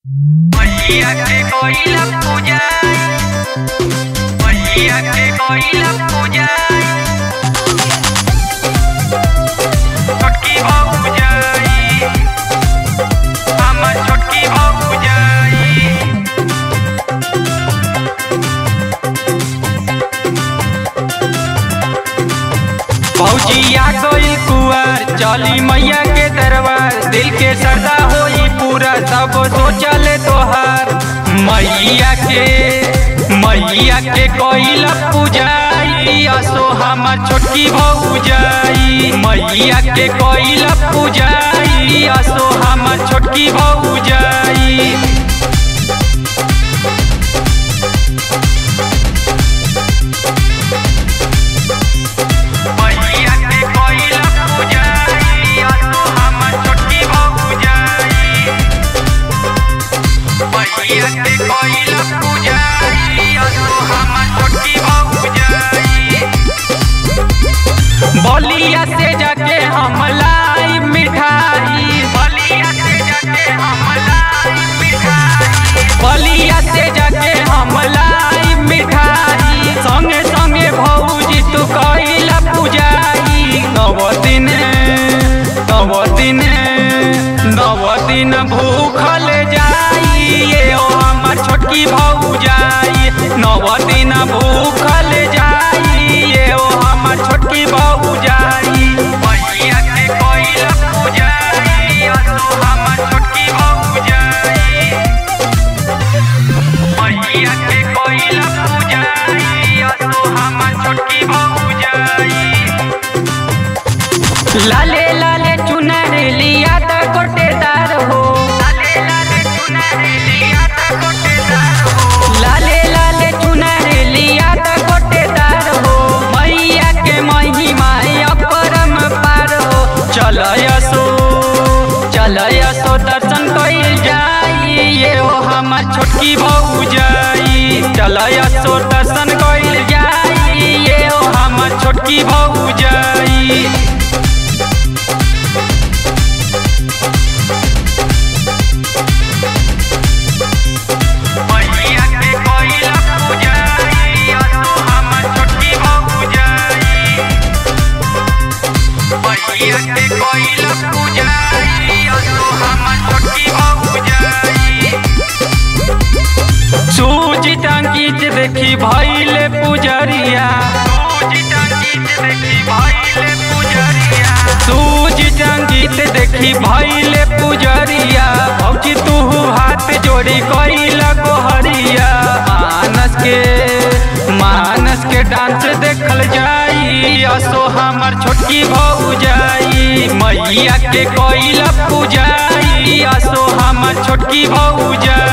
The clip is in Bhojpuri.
मैया के कोइला पूजाई मैया के कोइला पूजाई छोटकी बहू जाई हमर छोटकी बहू जाई भौजिया गइल कुआर चली मैया के दरबार दिल के सरदा होई पूरा सब सोचले तोहार मैया के मैया के कोइल पूजाई असो हमर छोटकी भौजाई मैया के कोइल पूजाई असो हमर छोटकी भौजाई मैया के कोइला पूजाई असो हमर छोटकी भौजाई मैया के कोइला पूजाई असो हमर छोटकी भौजाई बलिया से जाके हम लाई मिठाई बलिया से जाके हम लाई मिठाई बलिया से जाके हम लाई मिठाई संगे संगे भौजी तू कइला पूजाई नव दिन नव दिन नव दिन भूखल जाई ये ओ हमर छोटकी भौजाई नव दिन भूखल जाई ये ओ हमर छोटकी भौजाई मैया के कोइला पूजाई असो हमर छोटकी भौजाई मैया के कोइला पूजाई असो हमर छोटकी भौजाई लाले लाले चुनर लिया त कोटेदार हो लाले लाले चुनर लिया त कोटेदार हो लाले लाले चुनर लिया त कोटेदार हो मैया के महिमा अपरम पार हो चल यसो चल यसो दर्शन कइल जाई ये हो हमर छोटकी भौजाई चल यसो दर्शन कइल जाई ये हो हमर छोटकी भौजाई मैया के कोइला पूजाई असो हमर छोटकी भौजाई मैया के कोइला पूजाई असो हमर छोटकी भौजाई सूजी टंकीत देखी भइले पुजरिया सूजी टंकीत देखी भइले पुजरिया सूजी टंकीत देखी भइले पुजरिया भौजी तू हाथ जोड़ी कइला गोहरिया मानस के मानस के डांस देखल जाई असो हमर छोटकी भौजाई मैया के कोइला पूजाई असो हमर छोटकी भौजाई